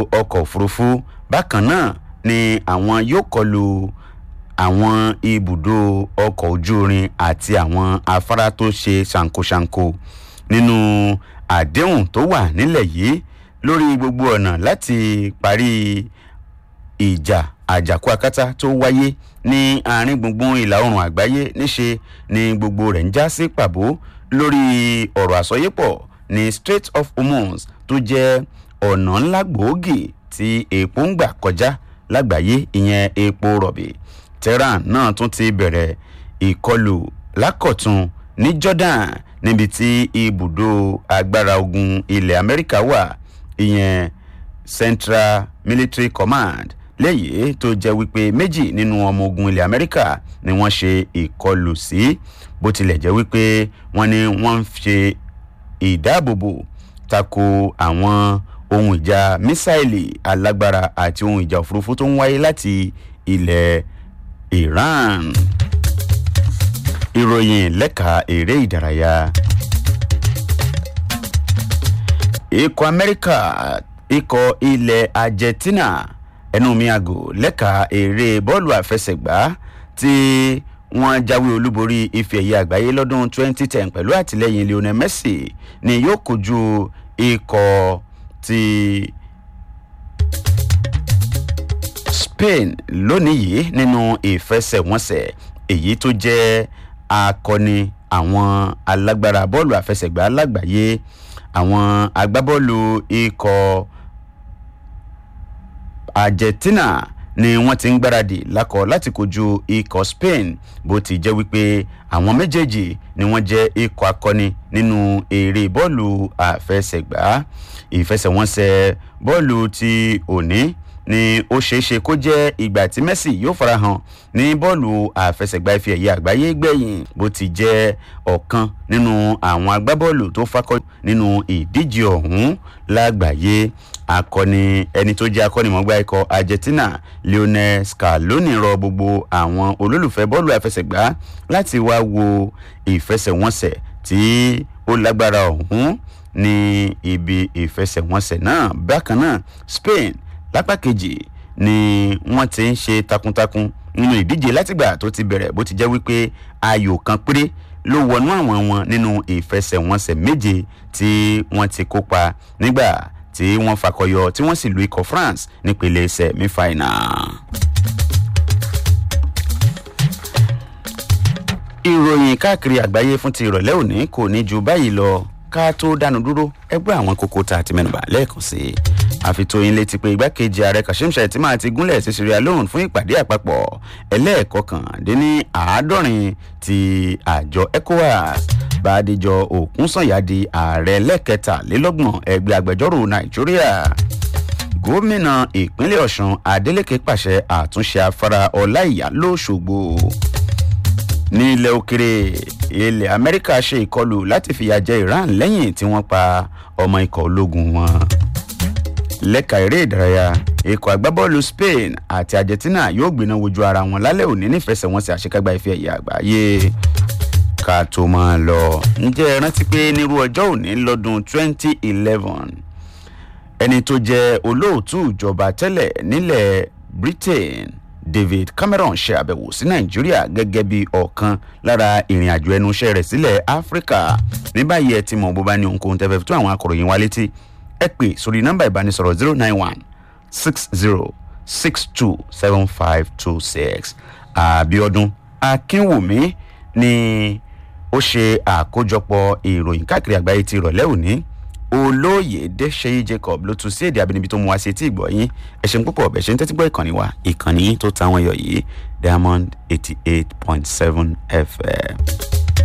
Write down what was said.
ọkọ̀ òfurufú bákan náà ni àwọn yóò kọlu àwọn ibùdó ọkọ̀ ojú irin àti àwọn afárá tó ṣe ṣàǹkóṣàǹkó nínú àdéhùn tó wà nílẹ̀ yìí lórí gbogbo ọ̀nà láti parí ìjà àjàkú akátá tó wáyé ní àárín gbùngbùn ìlà oòrùn àgbáyé níṣe ni gbogbo rẹ̀ ń já sí pàbó lórí ọ̀rọ̀ àsọyépọ̀ ní strait of hormuz tó jẹ́ ọ̀nà ńlá gbòógì tí epo ń gbà kọjá lágbàáyé ìyẹn epo rọ̀bì tehran náà tún ti bẹ̀rẹ̀ ìkọlù lákọ̀tún ní jordan níbi tí ibùdó agbára ogun ilẹ̀ amẹ́ríkà wà ìyẹn central military command léyìí tó jẹ́ wípé méjì nínú ọmọ ogun ilẹ̀ amẹ́ríkà ni wọ́n ṣe ìkọlù sí bó tilẹ̀ jẹ́ wípé wọ́n ní wọ́n ń ṣe ìdáàbòbò tako àwọn ohun ìjà mísáìlì alágbára àti ohun ìjà òfurufú tó ń wáyé láti ilẹ̀ iran ìròyìn lẹ́ka eré ìdárayá ikọ̀ amẹ́ríkà ikọ̀ ilẹ̀ argentina ẹnu mi àgò lẹ́ka eré bọ́ọ̀lù àfẹsẹ̀gbá tí wọ́n jáwé olúborí ife ẹ̀yẹ àgbáyé lọ́dún 2010 pẹ̀lú àtìlẹ́yìn lionel messi ni yóò kojú ikọ̀ ti spain lónìí yìí nínú ìfẹsẹ̀wọnsẹ̀ èyí tó jẹ́ akọni àwọn alágbára bọ́ọ̀lù àfẹsẹ̀gbá lágbàáyé àwọn agbábọ́ọ̀lù ikọ̀ argentina ni wọ́n ti ń gbáradì lákọ láti kojú ikọ̀ spain bó ti jẹ́ wípé àwọn méjèèjì ni wọ́n jẹ́ ikọ̀ akọni nínú eré bọ́ọ̀lù àfẹsẹ̀gbá ìfẹsẹ̀wọnsẹ̀ bọ́ọ̀lù ti òní ni ó ṣeéṣe kó jẹ́ ìgbà tí messi yóò farahàn ní bọ́ọ̀lù àfẹsẹ̀gbá ife ẹ̀yẹ àgbáyé gbẹ̀yìn bó ti jẹ́ ọ̀kan nínú àwọn agbábọ́ọ̀lù tó fakọ́ nínú ìdíje ọ̀hún lágbàáyé akọni ẹni tó jẹ́ akọ́nimọ̀gbá ikọ̀ argentina lionel scaloni rọ gbogbo àwọn olólùfẹ́ bọ́ọ̀lù àfẹsẹ̀gbá láti wá wo ìfẹsẹ̀wọnsẹ̀ tí ó lágbára ọ̀hún ní ibi ìfẹsẹ̀wọnsẹ̀ náà bákan náà spain lápá kejì ni wọ́n ti ń ṣe takuntakun nínú ìdíje látìgbà tó ti bẹ̀rẹ̀ bó ti jẹ́ wípé ayò kan péré ló wọnú àwọn wọn nínú ìfẹsẹ̀wọnsẹ̀ méje tí wọ́n ti kópa nígbà tí wọ́n fakọyọ tí wọ́n sì lu ikọ̀ france nípele semi-final. ìròyìn káàkiri àgbáyé fún ti ìrọ̀lẹ́ òní kò ní ju báyìí lọ ká tó dánu dúró ẹgbẹ́ àwọn kókó tá a ti mẹ́nuba lẹ́ẹ̀kan sí i àfitóyin létí pé igbákejì ààrẹ kashim shettima ti gúnlẹ̀ sí sierra leone fún ìpàdé àpapọ̀ ẹlẹ́ẹ̀kọkàndínní àádọ́rin ti àjọ ecowas bàdéjọ òkúnsànyà di ààrẹ lẹ́kẹtàlélọ́gbọ̀n ẹgbẹ́ agbẹjọ́rò nàìjíríà gómìnà ìpínlẹ̀ ọ̀sùn adeleke pàṣẹ àtúnṣe afárá ọláìyá lọ́sọ̀gbò ní ilẹ̀ òkèrè ilẹ̀ amẹ́ríkà ṣe ìkọlù láti fìyà jẹ iran lẹ́yìn tí wọ́n pa ọmọ ikọ̀ ológun wọn lẹ́ka eré ìdárayá ikọ̀ agbábọ́ọ̀lù spain àti argentina yóò gbiná wojú ara wọn lálẹ́ òní nífẹsẹ̀wọnsẹ̀ àṣekágbá ife ẹ̀yà àgbáyé ká tó máa lọ ǹjẹ́ ẹ rántí pé nírú ọjọ́ òní lọ́dún 2011 ẹni tó jẹ́ olóòtú ìjọba tẹ́lẹ̀ nílẹ̀ britain david cameron ṣe àbẹ̀wò sí nàìjíríà gẹ́gẹ́ bí ọ̀kan lára ìrìn àjò ẹnu iṣẹ́ rẹ̀ sílẹ̀ áfíríkà ní báyìí ẹ ti mọ̀ bó bá ní ohunkóhun tẹ́fẹ́ fi tó àwọn akọ̀ròyìn wa létí ẹ pè sórí nọ́mbà ìbánisọ̀rọ̀ zero nine one six zero six two seven five two six àbíọdún akínwùmí ni ó ṣe àkójọpọ̀ ìròyìn káàkiri àgbáyé ti ìrọ̀lẹ́ òní olóyèdè ṣeyí jacob ló tún sí èdè abínibí tó mú wá sí etí ìgbọ́ yín ẹ ṣeun púpọ̀ bẹ̀ ṣe ń tẹ́tí gbọ́ ìkànnì wa ìkànnì tó táwọn yọ yìí diamond eighty eight point seven fm.